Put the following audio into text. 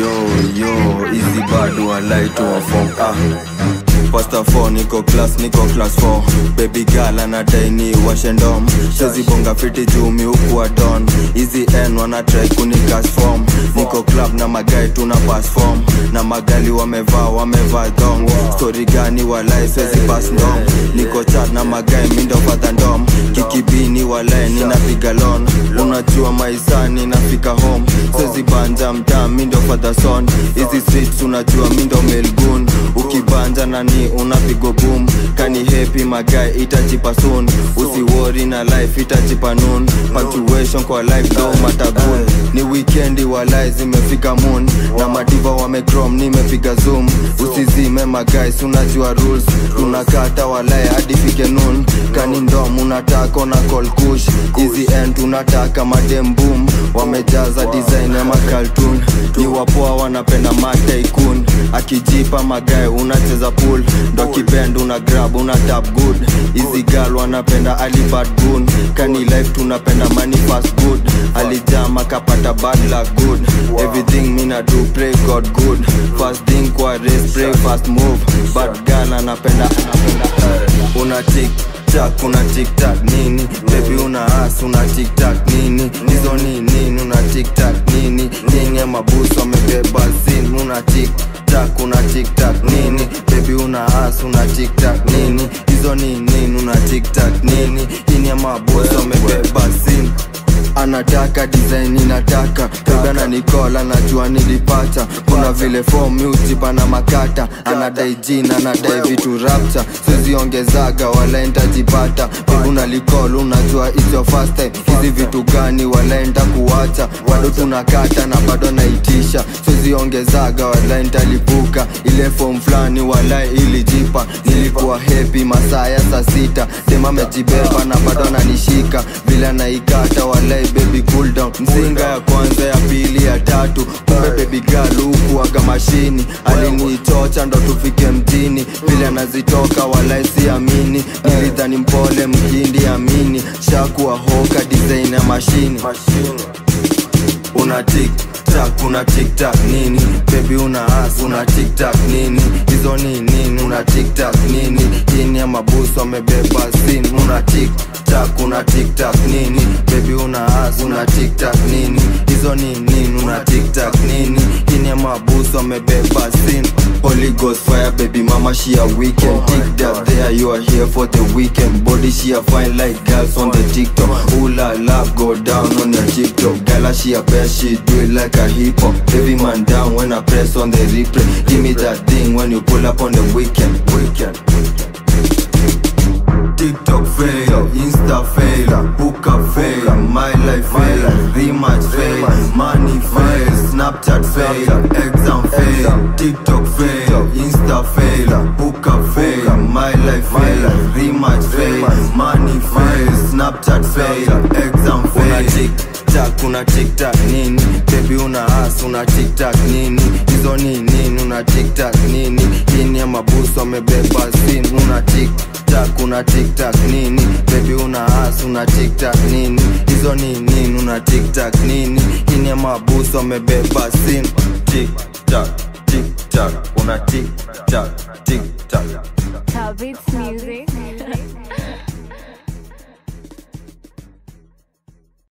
yo yo easy bado walai tuwafom ah Pasta 4 niko class niko class 4 baby girl anadai ni washendom sezi bonga fiti jumi huku wa don hizi n wanatrai kunikas form niko club na magai tuna pass form na magali wamevaa wamevaa dong story gani walai sezi pass ndom niko chat na magai mindo fadha ndom kikibini walai ninapiga lon unajua maisani nafika home sezi banja mtaa mindo fadha son hizi streets unajua mindo melgun ukibanja nani unapigo boom kani happy magai itajipa soon usiwori na life itajipa noon punctuation kwa life do matagun ni weekendi walai zimefika moon na madiva wamecrom nimepiga zoom usizime magais unajua rules tunakata walai hadi fike noon kani ndom unataka na call kush hizi end tunataka madem boom wamejaza design ya makaltun ni wapoa wanapenda mataikun akijipa magae unacheza pool ndo kibend una grab una tap good hizi gal wanapenda alibad gun kani life tunapenda money fast good alijama kapata bad luck good everything mina do pray god good fast thing kwa race pray fast move bad gal anapenda anapenda eh. una tik tak una tiktak nini bebi una as una tiktak nini hizo ni nini una tiktak nini nini ya mabusu wamebeba sin una tiktak una tiktak nini bebi una as una tiktak nini hizo ni nini una tiktak nini nini ya mabusu wamebeba sin anataka design inataka pebana nikola najua nilipata kuna vile form music na makata anadai jina anadai vitu rapta siziongezaga wala ntajipata pebuna likol unajua it's your first time hizi vitu gani wala nta kuwacha bado tunakata na bado naitisha siziongezaga wala ntalipuka ile form fulani wala ilijipa nilikuwa happy masaa ya saa sita dem amejibeba na bado ananishika vile anaikata walai baby cool down mzinga ya kwanza ya pili ya tatu kumbe baby girl huku aga mashini alinichocha ndo tufike mjini vile anazitoka walai siamini nilidhani mpole mkindi amini shakuwa hoka design ya mashini una tik tak una tiktak nini bebi una as una tiktak nini hizo ni nini una tiktak nini ini ya mabusu wamebeba sin una tiktak una tiktak nini bebi una as una tiktak nini hizo ni nini una tiktak nini ini ya mabusu wamebeba sin Holy Ghost fire baby mama she a weekend Tick that there you are here for the weekend Body she a fine like girls on the TikTok Ooh la la go down on your TikTok Gala she a best she do it like a hip hop Heavy man down when I press on the replay Give me that thing when you pull up on the weekend Weekend TikTok fail, Insta fail, hookup fail, my life fail, rematch fail, money fail, Snapchat fail, exam fail, TikTok fail, Insta fail, hookup fail, my life fail, rematch fail, money fail, Snapchat fail, exam fail. tiktak una tiktak nini bebi una as una tiktak nini hizo ni nini una tiktak nini ini ya mabusu wamebeba sin una tiktak una tiktak nini bebi una as una tiktak nini hizo ni nini una tiktak nini ini ya mabusu wamebeba sin tiktak tiktak una tiktak tiktak Habits Music.